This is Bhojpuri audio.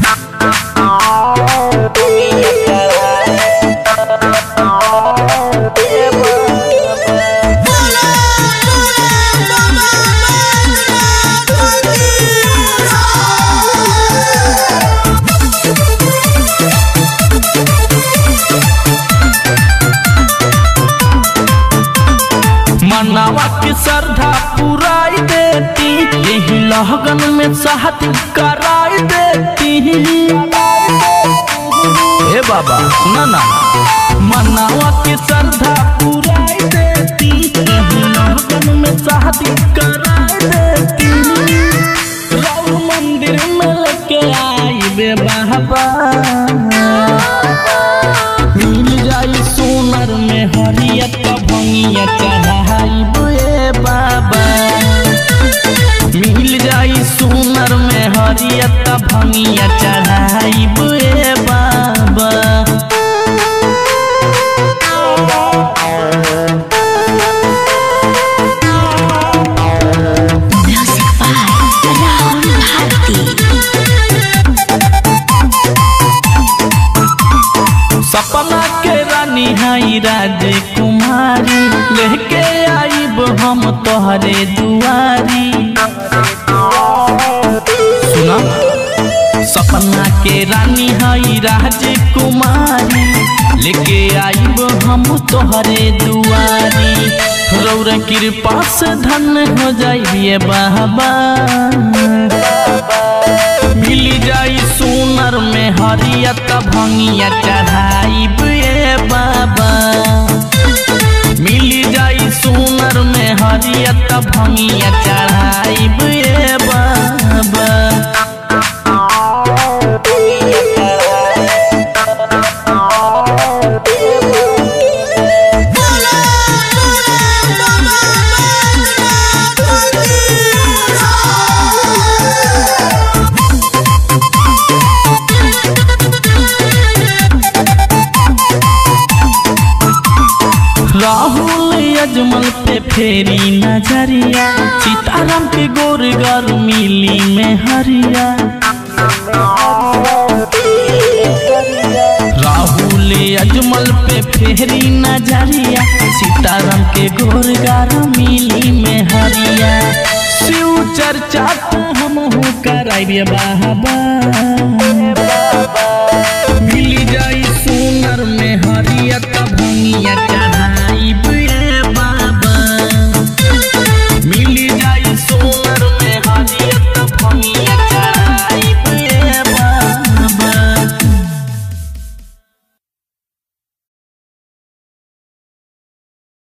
मनावा के श्रद्धा पुराई देती यही लगन में शादी कराई देती हे बाबा सुना ना मनावा के श्रद्धा पुराई देती यही लगन में शादी कराई देती राम मंदिर में लेके आई बे बाबा मिल जाई सोनर में हरियत भंगिया चढ़ाई बुए बाबा मिल जाई सोनर में हरियत भंगिया चढ़ाई बुए बाबा Music by Rahul Bharti. सपना के रानी हाई राजकुमारी लेके आईब हम तोहरे दुआरी सुना सपना के रानी हाई राजकुमारी लेके आईब हम तोहरे दुआरी रौर कृपा से धन हो जाइए बाबा मिल जाई सोनर में हरियत भंगिया चढ़ाई बुए बाबा मिल जाई सोनर में हरियत भंगिया चढ़ाई बुए बाबा राहुल अजमल पे फेरी नजरिया सीताराम के गोर गर मिली में हरिया राहुल अजमल पे फेरी नजरिया सीताराम के गोर गर मिली में हरिया शिव चर्चा तो हम कराइबे बाबा